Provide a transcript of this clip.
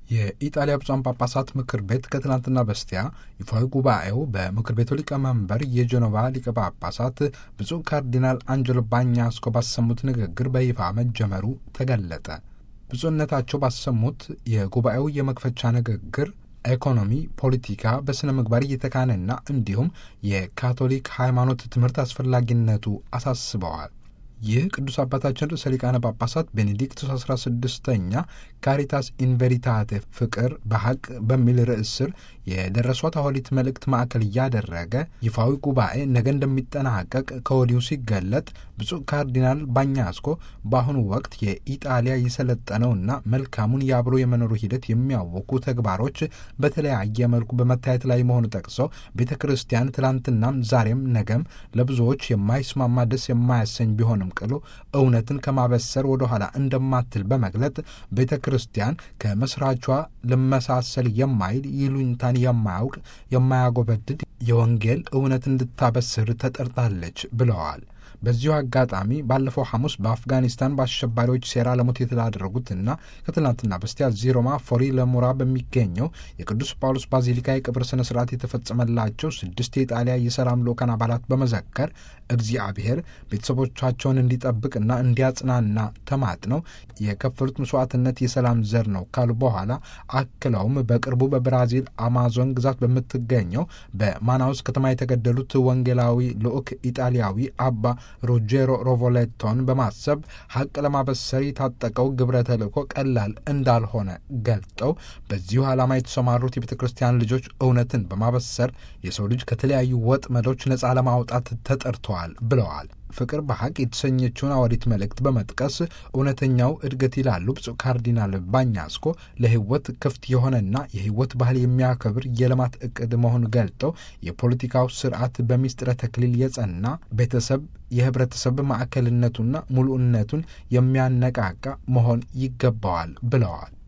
የኢጣሊያ ብፁዓን ጳጳሳት ምክር ቤት ከትናንትና በስቲያ ይፋዊ ጉባኤው በምክር ቤቱ ሊቀመንበር የጀኖቫ ሊቀ ጳጳሳት ብፁዕ ካርዲናል አንጀሎ ባኛስኮ ባሰሙት ንግግር በይፋ መጀመሩ ተገለጠ። ብፁዕነታቸው ባሰሙት የጉባኤው የመክፈቻ ንግግር ኢኮኖሚ፣ ፖለቲካ በሥነ ምግባር እየተካነና እንዲሁም የካቶሊክ ሃይማኖት ትምህርት አስፈላጊነቱ አሳስበዋል። ይህ ቅዱስ አባታችን ርዕሰ ሊቃነ ጳጳሳት ቤኔዲክቱስ አስራ ስድስተኛ ካሪታስ ኢንቬሪታቴ ፍቅር በሐቅ በሚል ርዕስ ስር የደረሷት ሐዋርያዊት መልእክት ማዕከል እያደረገ ይፋዊ ጉባኤ ነገ እንደሚጠናቀቅ ከወዲሁ ሲገለጥ ብፁዕ ካርዲናል ባኛስኮ በአሁኑ ወቅት የኢጣሊያ የሰለጠነውና መልካሙን የአብሮ የመኖሩ ሂደት የሚያወኩ ተግባሮች በተለያየ መልኩ በመታየት ላይ መሆኑ ጠቅሰው ቤተ ክርስቲያን ትላንትናም ዛሬም ነገም ለብዙዎች የማይስማማ ደስ የማያሰኝ ቢሆንም ቅሉ እውነትን ከማበሰር ወደ ኋላ እንደማትል በመግለጥ ቤተ ክርስቲያን ከመስራቿ ልመሳሰል የማይል ይሉኝታን የማያውቅ የማያጎበድድ የወንጌል እውነት እንድታበስር ተጠርጣለች ብለዋል። በዚሁ አጋጣሚ ባለፈው ሐሙስ በአፍጋኒስታን በአሸባሪዎች ሴራ ለሞት የተዳረጉትና ከትናንትና በስቲያ እዚህ ሮማ ፎሪ ለሙራ በሚገኘው የቅዱስ ጳውሎስ ባዚሊካ የቅብር ስነ ስርዓት የተፈጸመላቸው ስድስት የጣሊያ የሰላም ልዑካን አባላት በመዘከር እግዚአብሔር ቤተሰቦቻቸውን እንዲጠብቅና እንዲያጽናና ተማጥነው የከፈሉት መስዋዕትነት የሰላም ዘር ነው ካሉ በኋላ አክለውም በቅርቡ በብራዚል አማዞን ግዛት በምትገኘው በማናውስ ከተማ የተገደሉት ወንጌላዊ ልዑክ ኢጣሊያዊ አባ ሮጄሮ ሮቮሌቶን በማሰብ ሐቅ ለማበሰር የታጠቀው ግብረ ተልእኮ ቀላል እንዳልሆነ ገልጠው በዚሁ ዓላማ የተሰማሩት የቤተ ክርስቲያን ልጆች እውነትን በማበሰር የሰው ልጅ ከተለያዩ ወጥመዶች ነፃ ለማውጣት ተጠርተዋል ብለዋል። ፍቅር በሐቅ የተሰኘችውን ሐዋርያዊት መልእክት በመጥቀስ እውነተኛው እድገት ይላሉ ብፁዕ ካርዲናል ባኛስኮ ለሕይወት ክፍት የሆነና የሕይወት ባህል የሚያከብር የልማት እቅድ መሆኑ ገልጠው የፖለቲካው ስርዓት በሚስጥረ ተክሊል የጸና ቤተሰብ የህብረተሰብ ማዕከልነቱና ሙሉእነቱን የሚያነቃቃ መሆን ይገባዋል ብለዋል።